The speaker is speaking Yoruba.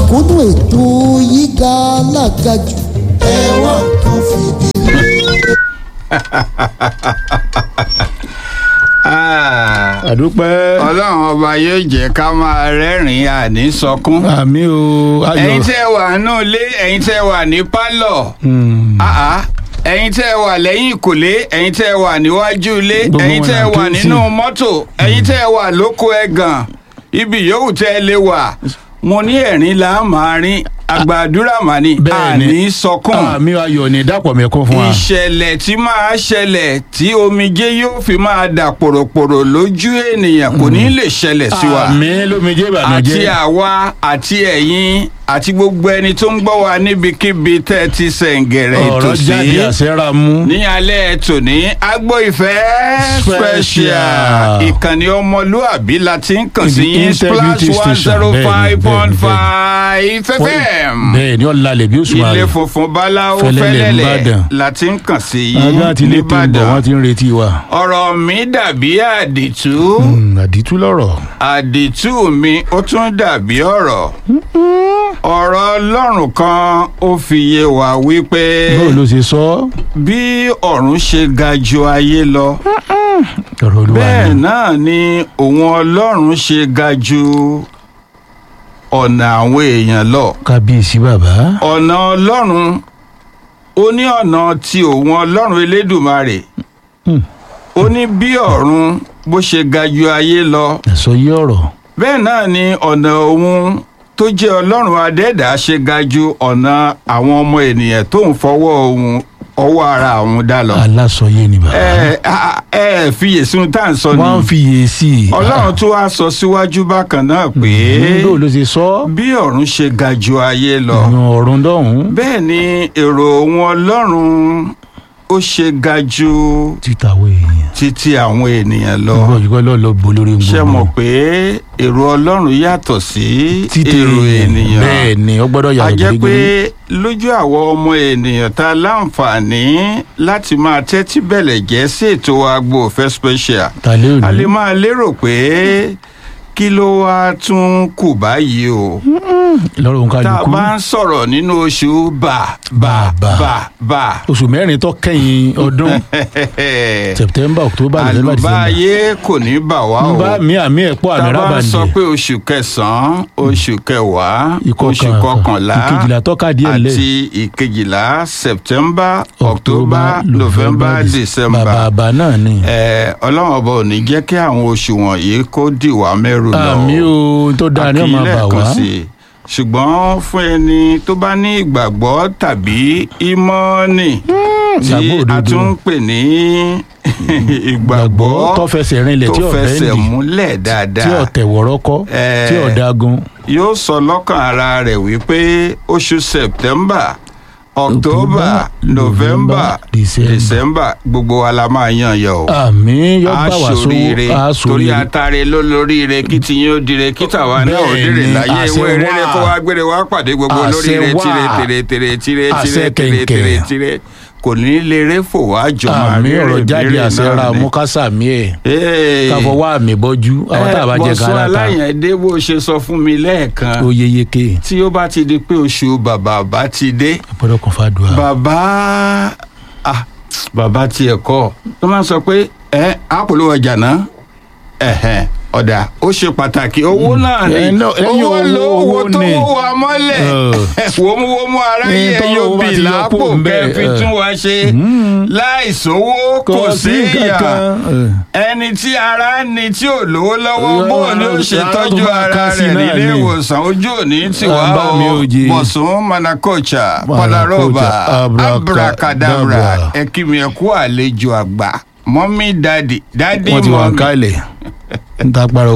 mẹ̀kúnnù ètò yíga alágàjù ẹ wá nǹkan fìdílé. àdúpẹ́ ọlọ́run ọba yóò jẹ́ ká máa rẹ́rìn-ín àní sọkún. àmì o ayọ̀ ẹ̀yin tẹ́ wà nínú ilé ẹ̀yin tẹ́ wà ní pálọ̀ Hmm. àá ẹ̀yin tẹ́ wà lẹ́yìn ìkòlé ẹ̀yin tẹ́ wà níwájú ilé Gbogbo ẹ̀yin wọn tẹ́ là ń wà ké nínú sí. mọ́tò ẹ̀yin tẹ́ wà lóko ẹ̀gàn ibi yòówù tẹ́ ẹ lè wà mo ní ẹ̀rín là máa rín àgbàdúrà mà ní Bẹ́ẹ̀ni. àní sọkún àmì ayọ̀ ní dàpọ̀ mẹ́kún fún wa. ìṣẹ̀lẹ̀ tí máa ṣẹlẹ̀ tí omijé yóò fi máa dà pòròpòrò lójú ènìyàn kò ní lè ṣẹlẹ̀ sí wa àmì lómijé àti ìbànújẹ́. àwa àti ẹ̀yin àti gbogbo ẹni tó ń gbọ́ wa níbikíbi tẹ́ ẹ ti sẹ̀ǹgẹ̀rẹ̀ ọ̀rọ̀ jáde ìtòsí àṣẹ́ra mú. ní alẹ́ tòní agbo ìfẹ́ Special. special ìkànnì ọmọlúàbí la ti ń kàn sí Ibi yín integrity splash one station. zero five point Bẹ́ẹ̀ni, five fm bẹ́ẹ̀ ni ọ̀làlẹ̀ bí oṣù ilé ààrẹ. funfun báláwo Fẹ́lẹ́lẹ̀ fẹ́lẹ́lẹ̀ Ìbàdàn. la ti ń kàn sí yín ajá àti ilé tó ń bọ̀ wọ́n ti ń retí wa. ọ̀rọ̀ mi dàbí àdìtú Hmm, àdìtú lọ̀rọ̀. àdìtú mi ó tún dàbí ọ̀rọ̀ ọ̀rọ̀ ọlọ́run kan ó fi yé wa wípé báwo ló ṣe sọ. bí ọ̀run ṣe ga ju ayé lọ ọ̀rọ̀ olúwa bẹ́ẹ̀ ni. náà ni òun ọlọ́run ṣe ga ju ọ̀nà àwọn èèyàn lọ kábíyèsí bàbá. ọ̀nà ọlọ́run ó ní ọ̀nà tí òun ọlọ́run elédùmarè Hmm. ó ní bí ọ̀run bó ṣe ga ju ayé lọ ẹ̀sọ́ yí ọ̀rọ̀. bẹ́ẹ̀ náà ni ọ̀nà òun tó jẹ́ ọlọ́run adẹ́dàá ṣe ga ju ọ̀nà àwọn ọmọ ènìyàn tó ń fọwọ́ ohun ọwọ́ ara àwọn dá lọ. alásọyé ni bàbá. ẹ ẹ ẹ fiyèsí ohun tá à ń sọ wọ́n ń ni fiyè sí i. ọlọ́run tó wá sọ síwájú bákan náà pé báwo ló ṣe sọ. bí ọ̀run ṣe ga ju ayé lọ ìyàn ọ̀run dọ̀hún. bẹ́ẹ̀ ni èrò òun ọlọ́run ó ṣe ga ju títàwé èèyàn. títí àwọn ènìyàn lọ. gbọ́ ìgbọ́ lọ́ọ́ lọ bo lórí gbogbo. ṣe mọ̀ pé èrò ọlọ́run yàtọ̀ sí títẹ̀ èrò ènìyàn bẹ́ẹ̀ ni ó gbọ́dọ̀ a yàtọ̀ jẹ́ pé gírígírí. lójú àwọn ọmọ ènìyàn tá a láǹfààní láti máa tẹ́tí bẹ̀lẹ̀ jẹ́ sí ètò agbo òfẹ́ special tàlẹ́ a lè òní. máa lérò pé kí ló wá tún kù báyìí o lọ́rọ̀ òun tá a kálukú. bá ń sọ̀rọ̀ nínú oṣù bà bà Bà, bà. bà bà oṣù mẹ́rin tó kẹ́yìn ọdún september october november december. àlùbáyé kò ní bà wá o ń bá mi àmì ẹ̀pọ̀ àmì tá a bá ń sọ rábàndì. pé oṣù kẹsàn-án oṣù kẹwàá Ìkọkàn- oṣù kọkànlá ìkejìlá tọ́ka díẹ̀ lẹ̀. àti ìkejìlá september october november december bàbà náà ni. ẹ ọlọ́run ọba ò ní jẹ́ kí àwọn oṣù wọ̀nyí kó dì wá mẹ́rù lọ àmì o tó dáa ni ó máa bà wá. àkílẹ̀ kan sí i ṣùgbọ́n fún ẹni tó bá ní ìgbàgbọ́ tàbí ìmọ̀ọ́nì tí ìgbàgbọ́ a òdodo. tún ń pè ní ìgbàgbọ́ tó fẹsẹ̀ rinlẹ̀ tí tó ọ̀bẹ ń fẹsẹ̀ dì múlẹ̀ dáadáa tí ọ̀tẹ̀ wọ̀rọ́kọ́ Eh, tí ọ̀dagun. yóò sọ lọ́kàn ara rẹ̀ wípé oṣù september october november December. december gbogbo wa la máa yan yọ o àmì yóò bá wà aṣoríire sówó torí aṣoríire. atare ló lóríire kí tiyín ó dire kí tàwa náà ó dire Bẹ́ẹ̀ni, láyé àṣẹ ìwé rere wà. kó wá gbére wá pàdé gbogbo Àṣẹ lóríire wà. tire tire tire tire Àṣẹ tire tire tire kẹ̀kẹ́. tire kò ní lérè fò wá jọ máa àmì rí ọ̀rọ̀ jáde rere àṣẹ ra náà ni. mọ́kásàmì ẹ̀ Ee. káfọwọ́ àmì bọ́jú àwọn tá a bá jẹ bọ́sọ́ gánà ta aláyẹ̀dé bó ṣe sọ fún mi lẹ́ẹ̀kan ó yeyeke tí ó bá ti di pé oṣù bàbá bá ti dé gbọ́dọ̀ kan fàdùà. bàbá ah, bàbá tiẹ̀ kọ́ tó máa ń sọ pé ẹ àpòlò ọjà náà ẹ̀hẹ̀n ọ̀dà ó ṣe pàtàkì owó náà ni ẹ náà, ẹ̀yin owó owó- lówó owó tó ni. wó wa mọ́lẹ̀ wòmúwòmú aráyé Ẹ, tọ́wọ́ yóò bá bì ti yọ lápò kó ń bẹ̀, kẹ́ fi ẹ. tún wa ṣe láìsówó kò sí ìyà ẹni tí ara ń ni tí ò lówó lọ́wọ́ Yọ- bóun ni ó yọ- ṣe yọ- tọ́jú yọ- ara ká sí rẹ̀ náà nílé ni. ìwòsàn ojú òní tiwa Bá mi o ò jẹ. bọ̀sùn manakocha Manakocha, palaroba abracadabra. abracadabra ẹ kí mi ẹ kú àlejò àgbà mọ́mí dádì dádì wọ́n ti wà ń mọ́mí kálẹ̀ ń ta parọ́